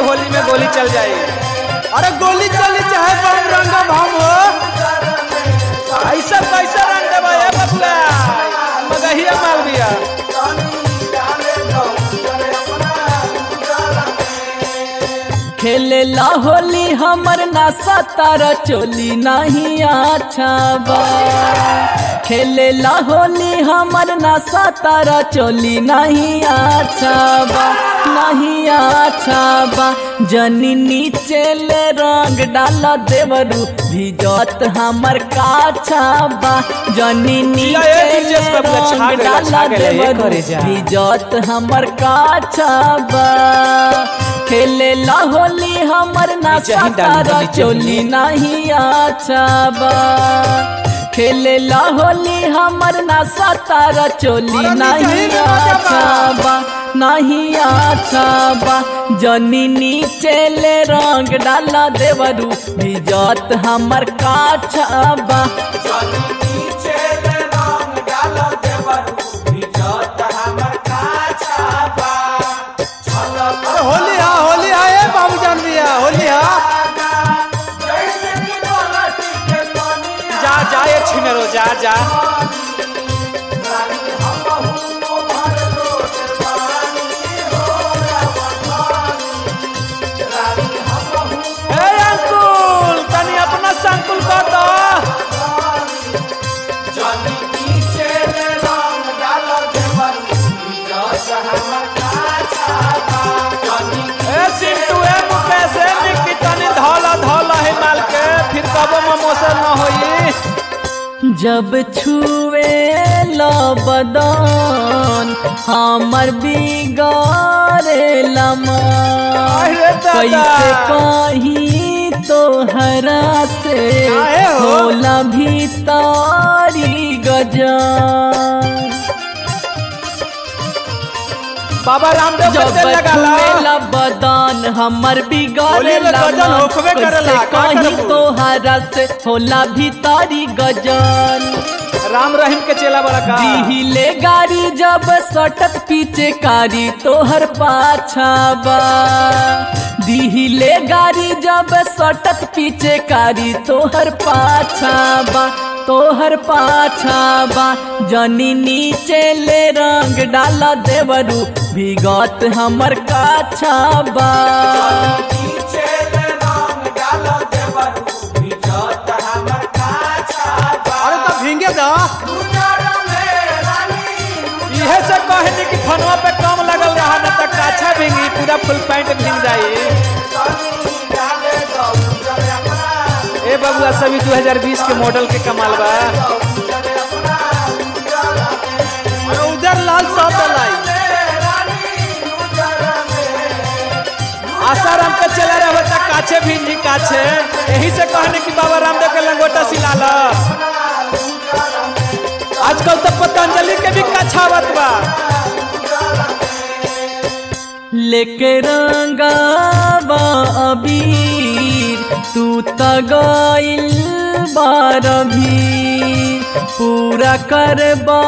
होली में गोली चल जाए अरे गोली चली चाहे बम रंग हम हो ऐसा कैसा रंग देबा ए बबुआ मगहिया माल बिया खेले ला होली हमर नासा तारा चोली नहीं अच्छा बा खेले ला होली हमर नासा तारा चोली नहीं अच्छा बा नहीं अच्छा बा जनी नीचे ले रंग डाला देवरू भिजत हमर काछा बा जनी जिया ए नीचे डीजे ले सब लोग छा रंग गइल, छा डाला गइल, ए देवरू करे जा। इज्जत हमर काछा बा खेले ला होली हमर नासा नीचे ही डाली, तारा नीचे ही। चोली नहीं अच्छा बा खेले ला होली हमर नासा तारा चोली अरे नीचे ही नहीं ना मजा बा। अच्छा बा नहीं अच्छा बा जनी नीचे ले रंग डाला देवरू इज्जत हमर काछा बा अरे होली हा होली हा ए बाबू जान दिया होली हा जा जा ये छिनेरो जा जा ए अंकुल तनी अपना संकुल कर दो ए चिंटू ए मुकेश ए निक्की तनी धौला धौला है माल के फिर कबो ममोसर न होई जब छुए ला बदन हमर बिगारे लमा अरे दादा। कैसे कही तो हरा से काहे हो? होला भीतारी गजान बाबा रामदेव जब कते लगाला छुएला बदन हमर बिगाड़े होली में गजन होखबे करेला, का कहीं करबू? तोहरा से होला भीतारी गजन राम रहीम के चेला बड़ा का दिहिले गाड़ी जब सटत पीछे कारी तोहर पाछा बा दिहिले गाड़ी जब सटत पीछे कारी तोहर पाछा बा तोहर पाछा बा जनी नीचे ले रंग डाला देवरू विगत हमर काछा बा अरे तो भींगे दा इहे से कहनी कि फनवा पे कम लगल रहा न तक काछा भींगी पूरा फुल पैंट भींग जाई ए बबुआ सभी 2020 के मॉडल के कमाल बा अरे उधर लाल सब डलाई आसाराम के चला रहे बच्चा काछे भींजी काछे यही से कहने कि बाबा रामदेव के लंगोटा सिला ला आजकल तो पतंजलि के भी कछावत बा लेके रंगावा अबीर तू त गइल बार भी पूरा करबा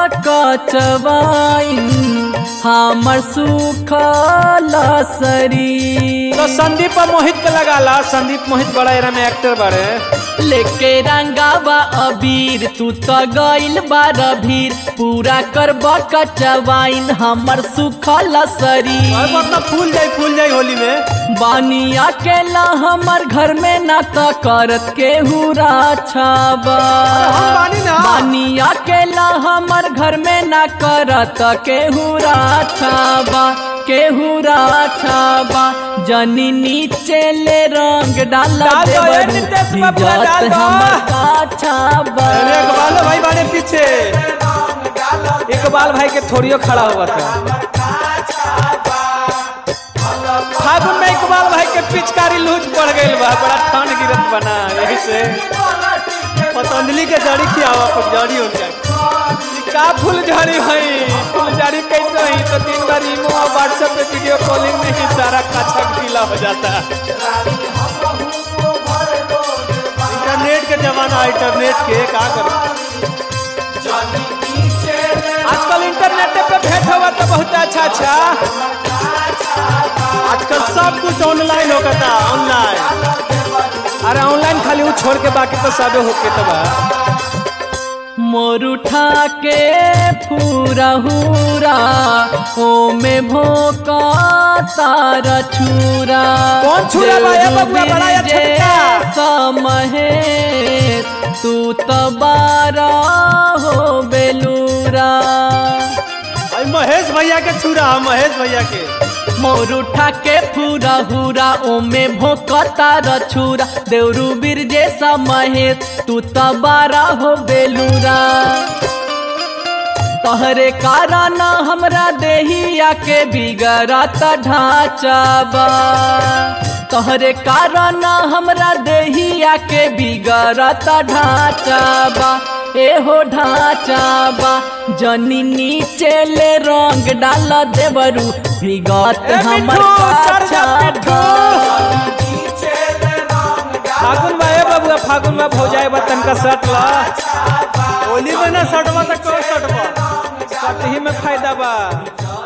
कचवाइन हमर सुखल शरीर तो संदीप और मोहित के लगा ला संदीप मोहित बड़ा एरा में एक्टर बड़े लेके रंगावा अबीर तू तो गइल बार भीर पूरा करब कचवाइन हमर सुखल और शरीर मतलब फूल जाई फूल जाई होली में बानी अकेला हमर घर में ना तो करत के हुरा छाबा हम बानी ना। बानी अकेला हमर घर में ना करत के हुरा छाबा के हुरा छाबा जनी नीचे ले रंग डाला डाल दो, ए देवरू, नितेश बाबुआ, इज्जत डाल दो। हमर का छाबा अरे इकबाल भाई बाड़े पीछे इकबाल भाई के थोड़ियो खड़ा हुआ था फागुन में इकबाल भाई के पिचकारी लूज पड़ गई बा बड़ा ठंड गिरत बना यही से पतंजलि के जड़ी खियावा पर जड़ी हो जाए का फूल झाड़ी भाई फूल झाड़ी कैसे ही तो तीन बार इमो और व्हाट्सएप पे वीडियो कॉलिंग में ही सारा काछा गीला हो जाता है इंटरनेट के जमाना है, इंटरनेट के का करो आजकल इंटरनेट पे भेंट हुआ तो बहुत अच्छा अच्छा आजकल सब कुछ ऑनलाइन होता ऑनलाइन अरे ऑनलाइन खाली वो छोड़ के बाकी तो सबे होके तो बा मोर उठा के पूरा हुरा ओ में भोका तारा छुरा कौन छुरा बा? ए बबुआ, बड़ा या छोटका? समहे तू तबारा हो बेलूरा अरे महेश भैया के छुरा है, महेश भैया के मोर उठा के पूरा हुरा ओमे भोकता रछुरा देवरू बीर जैसा महेश तू तबारा हो बेलूरा तहरे कारण हमरा देहिया के बिगड़त ढांचा बा तहरे कारण हमरा देहिया के बिगड़त ढांचा बा एहो ढांचा बा जनी नीचे ले रंग डाल देवरू बिगत ए हमर मिठू, चढ़ जा, पाछा मिठू। बा। फागुन बा ए बबुआ फागुन बा भौजाई बा तनका सट ला होली में ना सटवा तो कौन सटवा सट ही में फायदा बा